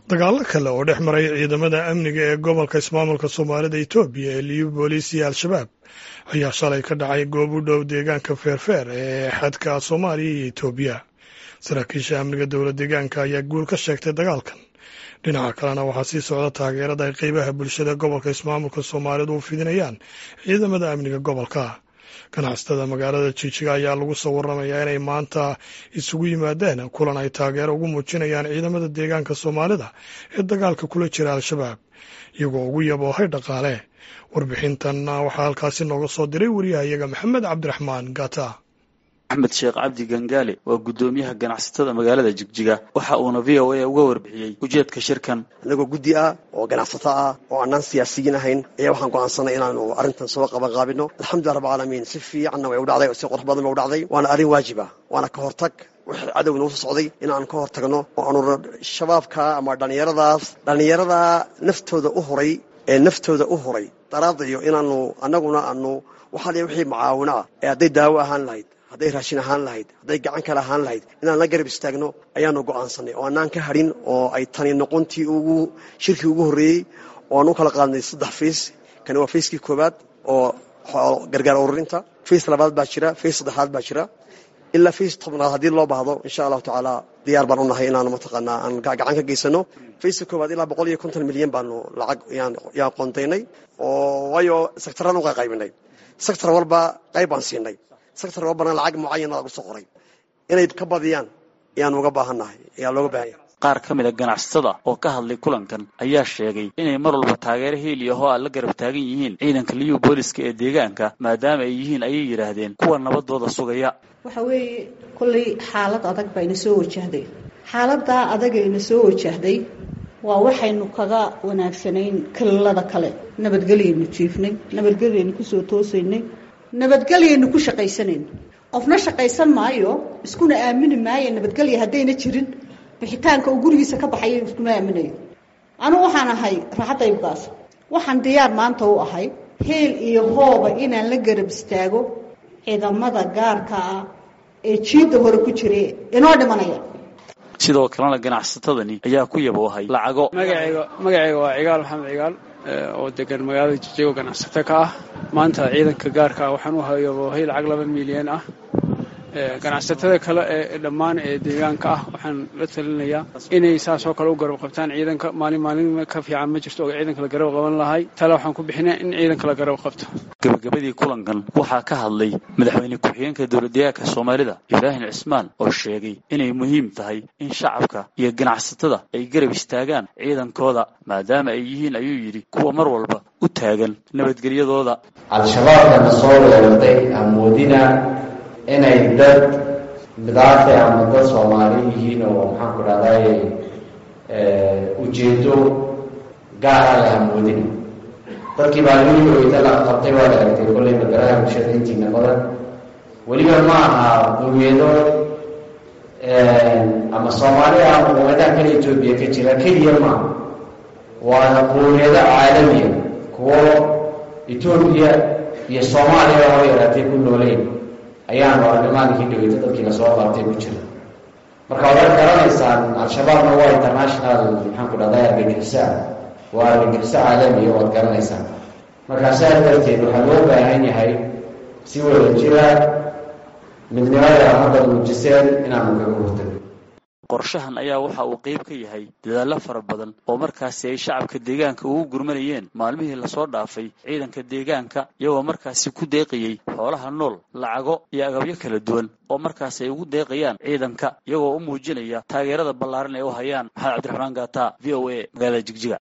dagaalo kale oo dhex maray ciidamada amniga ee gobolka ismaamulka soomaalida etoobiya ee liyu booliis iyo al-shabaab ayaa shalay ka dhacay goob u dhow deegaanka feerfeer ee xadka soomaaliya iyo etoobiya saraakiisha amniga dowla deegaanka ayaa guul ka sheegtay dagaalkan dhinaca kalena waxaa sii socda taageerada ay qeybaha bulshada gobolka ismaamulka soomaalidu u fidinayaan ciidamada amniga gobolka ganacsatada magaalada jijiga ayaa lagu soo waramayaa inay maanta isugu yimaadeen kulan ay taageero ugu muujinayaan ciidamada deegaanka soomaalida ee dagaalka kula jira al-shabaab iyagoo ugu yaboohay dhaqaale warbixintan waxaa halkaasi nooga soo diray wariyahayaga maxamed cabdiraxmaan gata axmed sheekh cabdi gangaale waa guddoomiyaha ganacsatada magaalada jigjiga waxa uuna v o a uga warbixiyey ujeedka shirkan anagoo guddi ah oo ganacsato ah oo annaan siyaasiyiin ahayn ayaa waxaan go'aansanay inaanu arrintan soo qabanqaabino alxamdulilah rabbilcaalamiin si fiicanna way u dhacday oo si qurux badan ba u dhacday waana arrin waajib ah waana ka hortag wixii cadow inoo soo socday inaan ka hor tagno oo aanu shabaabka ama dhallinyaradaas dhallinyaradaa naftooda u huray ee naftooda u huray daraadayo inaanu annaguna aanu waxaa liya wixii macaawino ah ee hadday daawo ahaan lahayd hadday raashin ahaan lahayd hadday gacan kale ahaan lahayd inaan la garab istaagno ayaanu go'aansanay oo annaan ka hadhin oo ay tani noqontii ugu shirkii ugu horreeyey oo aan u kala qaadnay saddex fays kani waa fayskii koowaad oo gargaar ururinta fays labaad baa jira fays saddexaad baa jira ilaa fays tobnaad haddii loo baahdo insha allahu tacaala diyaar baan u nahay inaanu mataqaanaa aan gacan ka geysano fayska koowaad ilaa boqol iyo konton milyan baanu lacag yaan qoontaynay oo waayo sektaraan u qaqaybinay sektor walba qayb baan siinay sector walbana lacag mucayana lagu soo qoray inay ka badiyaan ayaan uga baahannahay ayaa looga baahanya qaar ka mid a ganacsatada oo ka hadlay kulankan ayaa sheegay inay mar walba taageero heeliya oo aan la garab taagan yihiin ciidanka liyu booliska ee deegaanka maadaama ay yihiin ayay yidhaahdeen kuwa nabadooda sugaya waxa weeye kollay xaalad adag bayna soo wajahday xaaladdaa adagayna soo wajahday waa waxaynu kaga wanaagsanayn kalilada kale nabadgelyaynu jiifnay nabadgelyaynu kusoo toosaynay nabadgelyaynu ku shaqaysanayno qofna shaqaysan maayo iskuna aamini maayo nabadgelya haddayna jirin bixitaanka uu gurigiisa ka baxayo iskuma aaminayo anugu waxaan ahay raaxadaybkaas waxaan diyaar maanta u ahay heel iyo hooba inaan la garab istaago ciidamada gaarka ah ee jiidda hore ku jira inoo dhimanaya sidoo kalena ganacsatadani ayaa ku yaboohay lacago magacayga magacayga waa cigaal maxamed cigaal oo degan magaalada jijigo ganacsato ka ah maanta ciidanka gaarka ah waxaan u hayaboohay lacag laba milyan ah ganacsatada kale ee dhammaan ee deegaanka ah waxaan la talinayaa inay saasoo kale u garab qabtaan ciidanka maalin maalin ka fiican ma jirto oo ciidanka la garab qaban lahay tale waxaan ku bixinaa in ciidanka la garab qabto gabagabadii kulankan waxaa ka hadlay madaxweyne ku-xigeenka dowladdeegaanka soomaalida ibraahim cismaan oo sheegay inay muhiim tahay in shacabka iyo ganacsatada ay garab istaagaan ciidankooda maadaama ay yihiin ayuu yidhi kuwa mar walba u taagan nabadgelyadooda al-shabaabkana soo weerartay amoodina inay dad midaafe ama dad soomaali yihiin oo maxaan ku dhahday ujeedo gaara leh amoodina dadkii baa weligoyda la qabtay waa la aragtay kollay magaraha bulshada intiina badan weliba ma aha qowmiyado ama soomaaliya ama qowmiyadaha kale etoobiya ka jira keliya maaha waana qowmiyado caalamiya kuwo etoobiya iyo soomaaliya hoo yaraatay ku nooleyn ayaanu arrimaadkii dhaweyta dadkii lasoo qaabtay ku jira marka waad garanaysaan al-shabaabna waa international maxaan ku dhahday argagixisa waa argagixiso caalamiya waad garanaysaan markaa saas darteed waxaa loo baahan yahay si wada jira midnimada hadda muujiseen inaanu kaga hortagno qorshahan ayaa waxa uu qayb ka yahay dadaallo fara badan oo markaasi ay shacabka deegaanka ugu gurmanayeen maalmihii lasoo dhaafay ciidanka deegaanka iyagoo markaasi ku deeqayey xoolaha nool lacago iyo agabyo kala duwan oo markaasi ay ugu deeqayaan ciidanka iyagoo u muujinaya taageerada ballaaran ee u hayaan maxamed cabdiraxmaan gaata v o a magaalada jigjiga